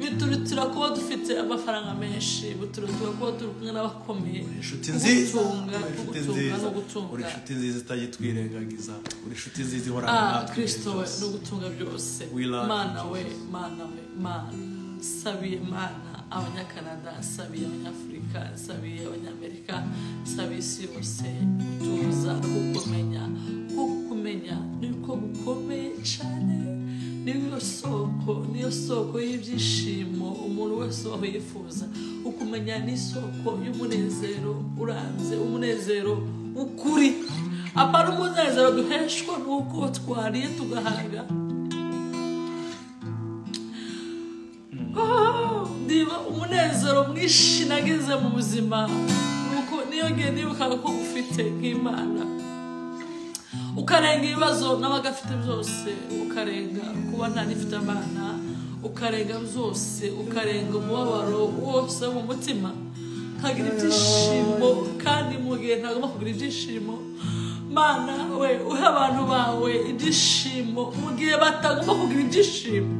S1: biturutira kuba dufite amafaranga menshi biturutira kuba turi kumwe n'abakomeye
S2: inshuti nziza
S1: kugutunga
S2: uri inshuti
S1: kugutunga
S2: nziza
S1: no gutunga
S2: uri inshuti nziza itajyitwirengagiza uri inshuti nziza ihorana
S1: ah
S2: natwe ibihe
S1: kirisito we
S2: byose.
S1: ni ugutunga byose
S2: We love
S1: mana
S2: you,
S1: we
S2: Jesus.
S1: mana we mana sabiye mana abanyakanada sabiye abanyafurika sabiye abanyamerika sabiye isi yose tuza kukumenya kuko kumenya niko gukomeye cyane niyo soko niyo soko y'ibyishimo umuntu wese waba yifuza ukumenya ni isoko y'umunezero urambye umunezero w'ukuri apana umunezero duheshwa n'uko twariye tugahaga Oh, ndiba umunezero mwinshi nageze mu buzima nuko niyo ngiye nibukaga ko ufite nk'imana ukarenga ibibazo n'abagafite byose ukarenga kuba nta n'ifite abana ukarenga byose ukarenga umubabaro wose wo mu mutima ukagira ibyishimo kandi mu gihe ntagomba kugira ibyishimo mana we uhe abantu bawe ibyishimo mu gihe batagomba kugira ibyishimo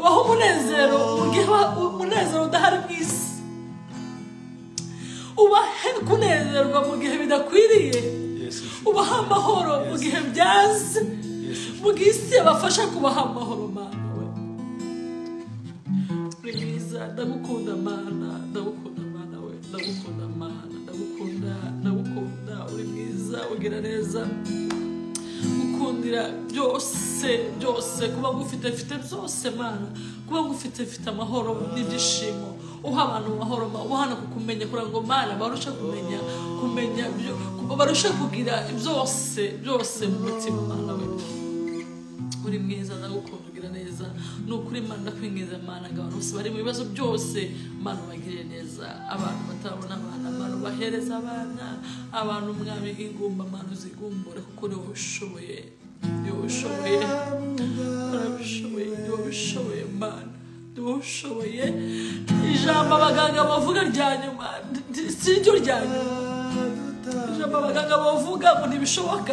S1: ubaho umunezero mu gihe ba- umunezero udahari mu isi ubahe kunezerwa mu gihe bidakwiriye
S2: Yesu inshuti
S1: ubaha amahoro mu gihe byaze
S2: Yesu
S1: mu gihe isi yabafasha kubaha amahoro mana we uri mwiza ndagukunda mana ndagukunda mana we ndagukunda mana ndagukunda ndagukunda uri mwiza ugira neza kwikundira byose byose kuba ngufite mfite byose mana kuba ngufite mfite amahoro n'ibyishimo uha abantu amahoro ma- ubahana kukumenya kugira ngo mana barushe kumenya kumenya byo- ku- barushe kugira byose byose mu mutima mana we uri mwiza ndagukunda ugira neza ni ukuri mana ndakwingiza mana ngo abantu bose bari mu bibazo byose mana ubagirire neza abantu batabona abana abantu bahereza abana abantu mwami ingumba mana uzigumbure kuko ni wowe ushoboye ni wowe ushoboye urabishoboye ni wowe ushoboye mana ni wowe ushoboye ijambo abaganga bavuga rya nyuma si ryo rya nyuma ijambo abaganga bavuga ngo ntibishoboka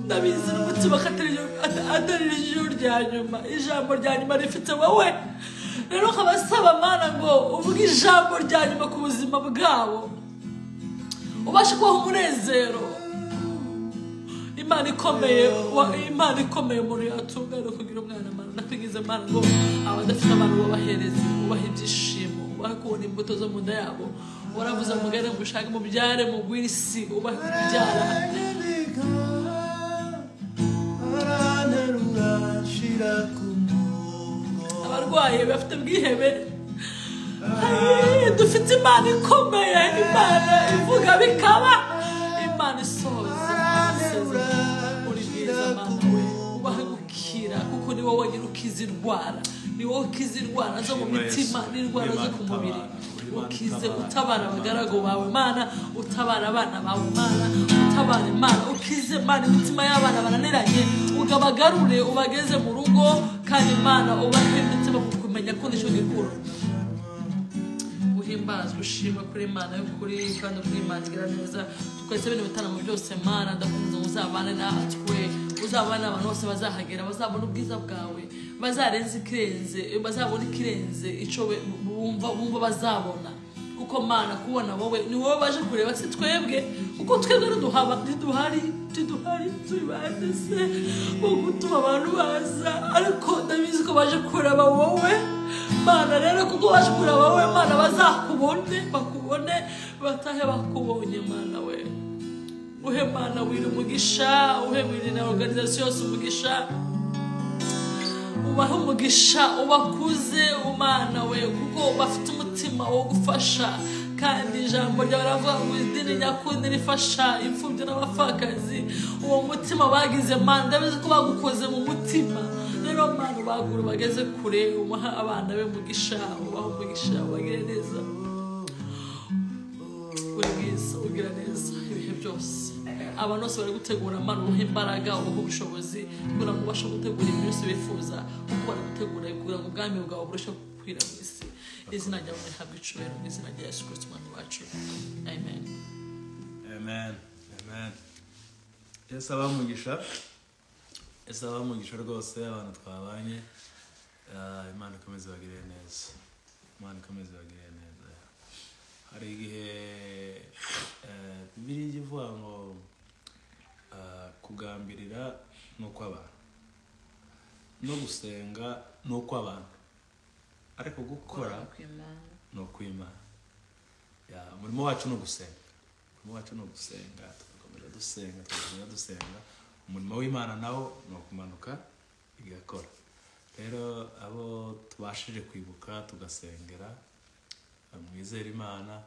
S1: ndabizi n'umutima ko atari ryo- at- atari ryo rya nyuma ijambo rya nyuma rifite wowe rero nkabasaba mana ngo uvuge ijambo rya nyuma ku buzima bwabo ubashe kubaha umunezero imana ikomeye wa- imana ikomeye umuntu yatungana kugira umwana mana nakwigiza mana ngo abadafite abantu babahereze ubaha ibyishimo ubahe kubona imbuto zo mu nda yabo waravuze mugane mushake mubyare mugwire isi ubahe kubyara abarwayi bafite ubwihebe Ay, dufite imana ikomeye imana ivuga bikaba imana isohoza amasezerano. uri mwiza mana we ubahe gukira kuko ni wowe wenyine ukiza indwara ni wowe ukiza indwara zo mu
S2: Yesu.
S1: mitima n'indwara zo
S2: Imana
S1: ku mubiri
S2: utabara.
S1: ukize
S2: Imana
S1: utabara abagaragu bawe mana utabara abana bawe mana utabara imana ukize imana imitima y'abana bananiranye ugabagarure ubageze mu rugo kandi imana ubahe imitima kukumenya ko nicyo gikuru uhimbazwe ushima kuri imana y'ukuri kandi kuri imana igira neza twese bino bitaramo byose mana ndakomeza ngo uzabane natwe uzabane abantu bose bazahagera bazabona ubwiza bwawe bazarenza ikirenze bazabona ikirenze icyo we- bumva bumva bazabona kuko mana kubona wowe ni wowe baje kureba si twebwe kuko twebwe ntiduhaba ntiduhari ntiduhari turi bande se wo gutuma abantu baza ariko ndabizi ko baje kureba wowe mana rero kuko waje kureba wowe mana bazakubone bakubone batahe bakubonye mana we uhe mana wira umugisha uhe wira na organizasiyo yose umugisha ubahe umugisha ubakuze umana we kuko bafite umutima wo gufasha kandi ijambo ryawe ravuga ngo idini nyakundi rifasha imfubyi n'abapfakazi uwo mutima bagize mana ndabizi ko bagukoze mu mutima rero mana bagura bageze kure ubaha abana be umugisha ubaha umugisha ubagire neza uri mwiza ugira neza ibihe byose abantu bose bari gutegura amano uha imbaraga uha ubushobozi kugira ngo ubashe gutegura ibintu byose bifuza uko bari gutegura kugira ngo ubwami bwawe burusheho gukwira mu isi izina ryawe rihabwa icubahiro mu izina rya yesu kirisito umwami wacu amen
S2: amen amen yesu abamugisha yesu abamugisha rwose abantu twabanye Ah, imana ikomeze ibagirire neza imana ikomeze ibagirire neza hari igihe eh, bibiliya ijya ivuga ngo ah, kugambirira ni ukw'abantu no gusenga ni ukw'abantu ariko gukora ni ukw'imana Ya, umurimo wacu ni ugusenga umurimo wacu ni ugusenga tugakomeza dusenga tugakomeza dusenga umurimo w'imana nawo ni ukumanuka igakora rero abo tubashije kwibuka tugasengera mwizere imana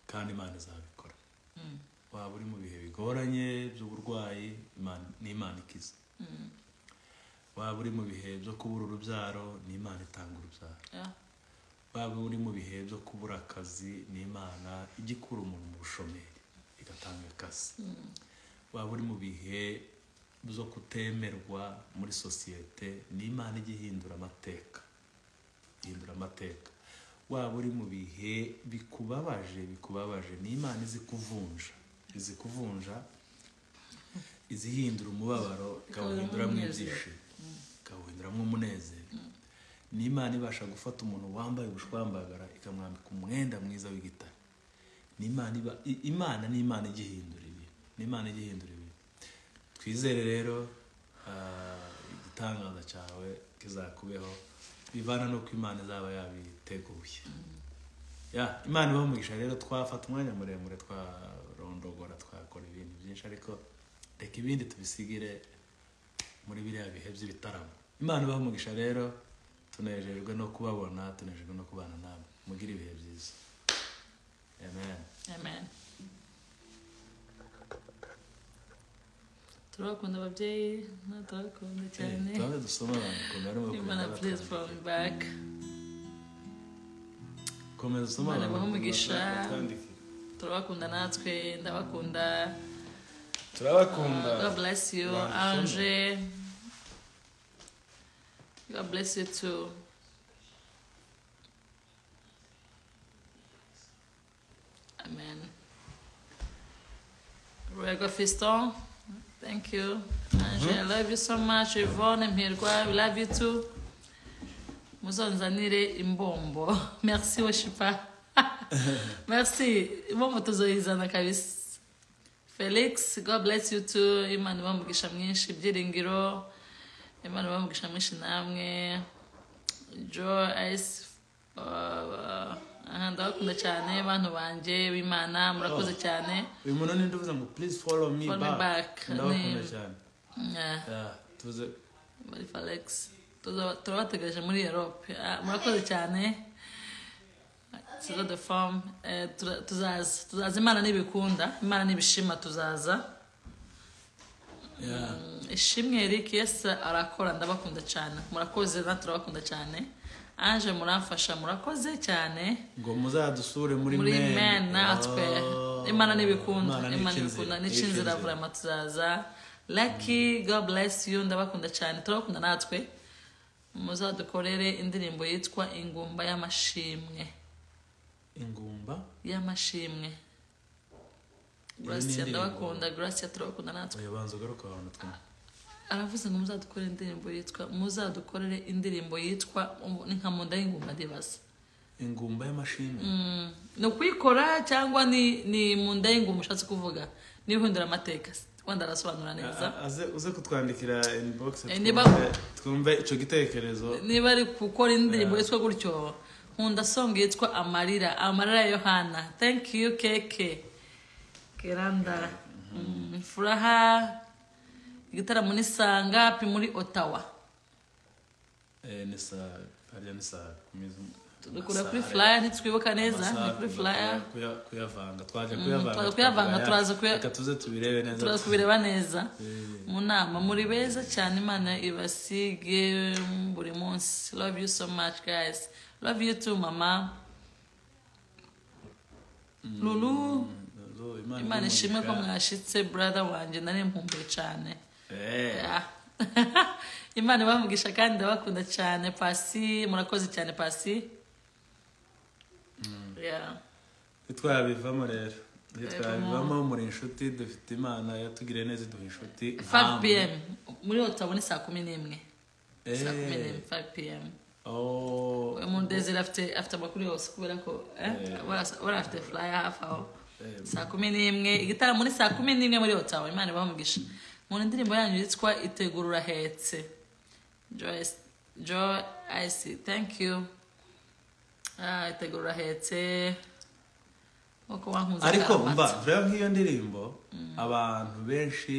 S2: kandi imana izabikora waba uri mu bihe bigoranye by'uburwayi Imana- ni imana ikiza waba uri mu bihe byo kubura urubyaro ni imana itanga urubyaro
S1: Yeah.
S2: waba uri mu bihe byo kubura akazi ni imana ijya ikura umuntu mu bushomeri igatanga akazi waba uri mu bihe byo kutemerwa muri sosiyete ni imana ijya ihindura amateka ihindura amateka waba uri mu bihe bikubabaje bikubabaje ni imana izi kuvunja izi kuvunja izihindura umubabaro ikawuhinduramo ibyishimo ikawuhinduramo umunezero ni imana ibasha gufata umuntu wambaye ubushwambagara ikamwambika umwenda mwiza w'igitare ni imana iba i- imana ni imana ijya ihindura ibintu ni imana ijya ihindura ibintu twizere rero ah, igitangaza cyawe kizakubeho bivana n'uko imana izaba yabiteguye ya imana ibaha umugisha rero twafata umwanya muremure twarondogora twakora ibintu byinshi ariko reka ibindi tubisigire muri biriya bihe by'ibitaramo imana ibaha umugisha rero tunejejwe no kubabona tunejejwe no kubana namwe mugire ibihe byiza amen
S1: amen turabakunda ababyeyi turabakunda cyane
S2: turabe dusoma abantu komera
S1: imana please from back
S2: komeza usome
S1: Imana ibahe
S2: abantu
S1: umugisha.
S2: batwandike.
S1: turabakunda natwe ndabakunda
S2: turabakunda
S1: Uh, God bless you,
S2: Wonderful.
S1: Andre. God bless you too. Amen. Rego Fiston, thank you. Andre, I love you so much. Yvonne Mirgwa, we love you too. muzanzanire imbombo merci weshipa merci imbombo tuzoyizana kabisa felix god bless you too imana ibaha umugisha mwinshi ibyiringiro imana ibaha umugisha mwinshi namwe jo ice uh, aha, ndabakunda cyane bantu banjye b'imana murakoze cyane
S2: uyu muntu ninde uvuze ngo please follow me
S1: Follow me
S2: back
S1: back.
S2: ndabakunda
S1: Ni-
S2: cyane
S1: Yeah,
S2: Yeah, tuze
S1: muri felix Tuzo- turabategereje muri europe Ah, murakoze cyane tuzo the form Eh, tura- tuzaza tuzaza imana nibikunda imana nibishima tuzaza
S2: yeah.
S1: ishimwe eric yesi arakora ndabakunda cyane murakoze na turabakunda cyane ange muramfasha murakoze cyane
S2: ngo muzadusure muri
S1: muri
S2: men.
S1: men natwe imana n'ibikunda
S2: Imana n'ikinzira.
S1: imana n'ibikunda n'ikinzira
S2: N'ikinzira.
S1: vurama tuzaza lucky god bless you ndabakunda cyane turabakunda natwe muzadukorere indirimbo yitwa ingumba y'amashimwe
S2: ingumba
S1: y'amashimwe gracia
S2: indirimbo.
S1: ndabakunda gracia turabakunda natwe
S2: oya banza ugaruka abantu twe
S1: aravuze ngo muzadukorere indirimbo yitwa muzadukorere indirimbo yitwa ubu ni nka munda y'ingumba ndibaza
S2: ingumba y'amashimwe
S1: Mm, ni ukuyikora cyangwa ni ni mu nda y'ingumba ushatse kuvuga ni ihinduramateka wenda arasobanura neza
S2: A- a- aze uze kutwandikira inbox
S1: Eh, niba-
S2: twumve- twumve icyo gitekerezo
S1: niba ari gukora indirimbo yitwa gutyo nkunda song yitwa amarira amarira ya yohana thank you keke keranda Mm, furaha igitaramo ni saa ngapi muri otawa
S2: Eh, ni saa harya ni saa kumi z-
S1: dukura
S2: amasaha
S1: kuri
S2: ya-
S1: flyer ntitwibuka neza
S2: amasaha
S1: ni kuri
S2: tugomba
S1: flyer
S2: kuya- kuyavanga twaje
S1: twaje kuyavanga, turaza kuya-
S2: reka tuze tubirebe neza
S1: turaza kubireba neza
S2: Eh,
S1: mu nama muri beza cyane imana ibasige buri munsi love you so much guys love you too mama lulu
S2: zo, Imana
S1: imana ishimwe ko
S2: imugisha.
S1: mwashitse brother wanjye nari nkumbuye cyane
S2: Eh,
S1: Ah. imana ibamugisha kandi ndabakunda cyane pasi murakoze cyane pasi Yeah.
S2: ntitwabivamo rero
S1: Yego.
S2: ntitwabivamo muri inshuti dufite imana yatugiriye neza iduha inshuti
S1: 5 pm muri otabone saa kumi n'imwe
S2: Eh.
S1: saa kumi n'imwe 5 pm
S2: Oh,
S1: munezero afite afite amakuru yose kubera ko eh, bara- bara afite furaya hafi aho
S2: Eh.
S1: saa kumi n'imwe igitaramo ni saa kumi n'imwe muri otawa imana ibamugisha mu ndirimbo yanyu yitwa itegurura hetse joyce joy ice thank you ah, itegurura hetse uko wankunze
S2: ariko
S1: karamata.
S2: mba rero nk'iyo ndirimbo abantu benshi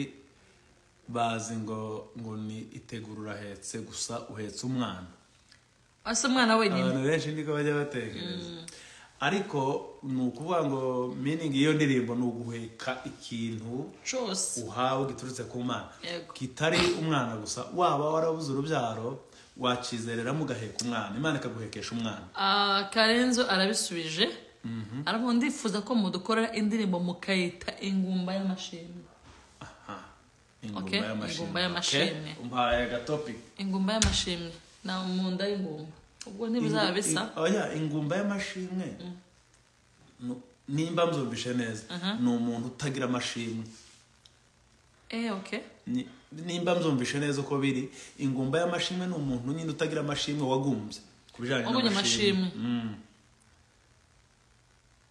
S2: bazi ngo ngo ni itegurura ahetse gusa uhetse umwana
S1: asa umwana wenyine
S2: abantu benshi niko bajya batekereza ariko ni ukuvuga ngo miningi y'iyo ndirimbo ni uguheka ikintu
S1: cyose
S2: uhawe giturutse ku mana
S1: Yego.
S2: kitari umwana gusa waba warabuze urubyaro wakizereramo ugaheka umwana imana ikaguhekesha umwana
S1: Ah, karenzo arabisubije aravuga ndifuza ko mudukorera indirimbo mukayita ingumba y'amashimwe
S2: Aha.
S1: Okay, ingumba y'amashimwe.
S2: Okay, umpaye agatopic
S1: ingumba y'amashimwe na mu nda y'ingumba ubwo ntibizaba
S2: Ingu-
S1: bisa
S2: in- oya ingumba y'amashimwe Nu- nimba mzumvishe neza ni umuntu utagira amashimwe
S1: eh okay
S2: Ni- nimba mzumvishe neza uko biri ingumba y'amashimwe ni umuntu nyine utagira amashimwe wagumbye ku bijyanye
S1: Wagumye amashimwe.
S2: Mm.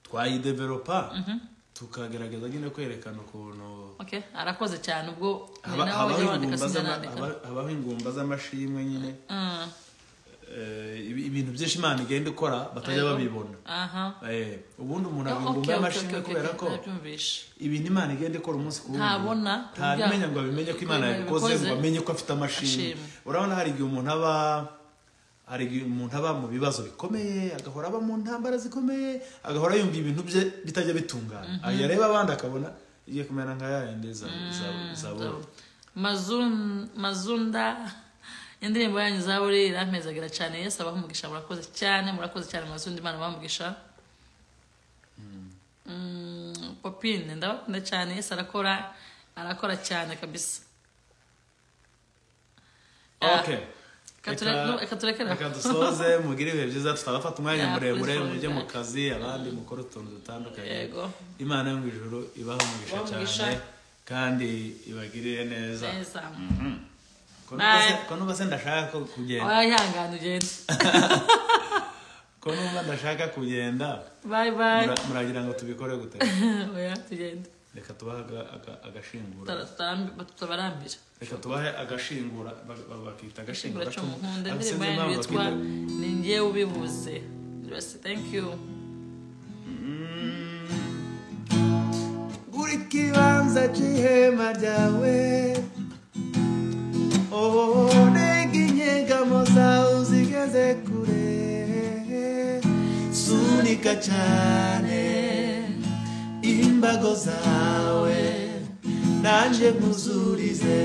S2: twayidevelopa tukagerageza nyine kwerekana ukuntu
S1: okay arakoze cyane ubwo ni
S2: haba-
S1: nawe
S2: habaho
S1: wajya wandika
S2: ingumba
S1: sinjya
S2: z'ama-
S1: nandika
S2: haba- habaho ingumba z'amashimwe nyine
S1: Mm,
S2: Eh, eh, ibi- ibintu byinshi imana igenda ikora batajya babibona
S1: aha
S2: Eh, ubundi umuntu
S1: Oh, okay,
S2: abingumba
S1: okay,
S2: y'amashimwe
S1: okay, okay,
S2: kubera ko
S1: nabyumvishe
S2: ibintu imana igenda ikora umunsi ku wundi
S1: Ntabona,
S2: ntabimenya
S1: ubya-
S2: ngo abimenye ko imana
S1: yabikoze,
S2: yabikoze ngo amenye ko afite amashimwe
S1: Ashimwe.
S2: urabona hari igihe umuntu aba hari igihe umuntu aba mu bibazo bikomeye agahora aba mu ntambara zikomeye agahora yumva ibintu bye bitajya bitungana yareba abandi akabona igiye kumera nka ya yindi za zabura
S1: Mazun- mazunda indirimbo yanyu zaburi irampezagira cyane yesu abaho umugisha murakoze cyane murakoze cyane mazundi imana bamugisha Mm, popine ndabakunda cyane yesu arakora arakora cyane kabisa Ah,
S2: okay
S1: kature- no, reka turekere aho.
S2: reka dusoze mugire ibihe byiza tutabafata umwanya
S1: Yeah,
S2: muremure
S1: please,
S2: mujye mu
S1: please.
S2: kazi abandi mukora utuntu dutandukanye
S1: Yego.
S2: imana yo mu ijuru ibaha umugisha
S1: Ibahe umugisha.
S2: cyane kandi ibagirire neza
S1: neza Bye.
S2: ko numva se ndashaka ko kugenda
S1: wayihangane ugende
S2: ko numva ndashaka kugenda
S1: bayi bayi
S2: mura- muragira ngo tubikore gute
S1: oya tugende
S2: reka tubahe aga- aga- agashingura
S1: Tutara- tutarambi- tutabarambira
S2: reka tubahe agashingura ba- ba- bakita agashingura
S1: ashingura
S2: cumu
S1: cy'umuhondo
S2: Ariko sinzi
S1: indirimbo yanyu
S2: impamvu
S1: yitwa
S2: bakita-
S1: ni ngewe ubivuze rwose thank you
S5: buri kibanza cy'ihema ryawe ohorenga inyegamo zawe zigeze kure sunika cyane imbago zawe nanjye nkuzurize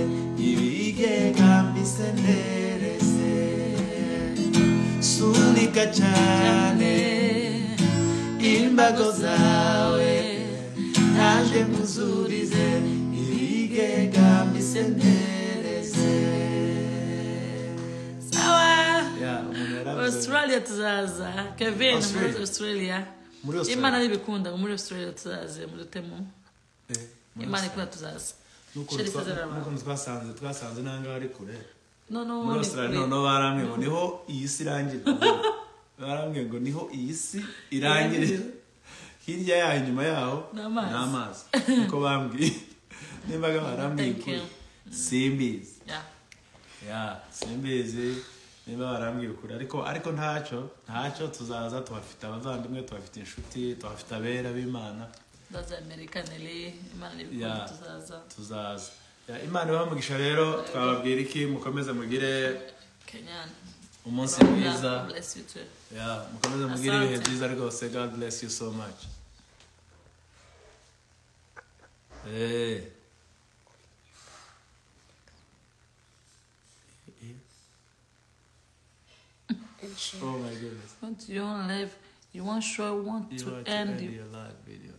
S5: ibigenga mbisenereze sunika cyane imbago zawe naje nkuzurize ibigega mbisendereze
S1: sawa
S2: Yeah, umuntu yaravuze-
S1: australia tuzaza kevin muri
S2: Australia.
S1: australia
S2: Muri Australia.
S1: imana nibikunda muri australia tuzaze mudutemo
S2: Eh, muri
S1: imana
S2: Australia.
S1: ikunda tuzaza
S2: N'ukuntu
S1: sheri
S2: twa-
S1: isezerano
S2: n'ukuntu twasanze twasanze n'ahangaha ari kure
S1: no no
S2: muri
S1: ni
S2: australia
S1: kure.
S2: noneho barambwiye ngo niho iyi si irangira barambwiye ngo niho iyi si irangirira hirya yaho inyuma yaho
S1: Ni amazi.
S2: amazi niko bambwiye nimbaga barambwiye
S1: Thank
S2: ukuri
S1: you.
S2: simbizi
S1: Yeah.
S2: ya simbizi niba barambwiye ukuri ariko ariko ntacyo ntacyo tuzaza tuhafite abavandimwe tuhafite inshuti tuhafite abera b'imana
S1: ndaza amerika neli imana
S2: Yeah.
S1: nibikunda tuzaza
S2: tuzaza Ya, imana ibahamugisha rero twababwira iki mukomeze mugire
S1: kenyani
S2: umunsi mwiza
S1: God bless you too.
S2: Yeah, mukomeze mugire ibihe
S1: Asante.
S2: byiza rwose god bless you so much Eh. Oh my goodness.
S1: want your life you want sure want
S2: You
S1: to
S2: are to
S1: end
S2: end
S1: you
S2: your life video.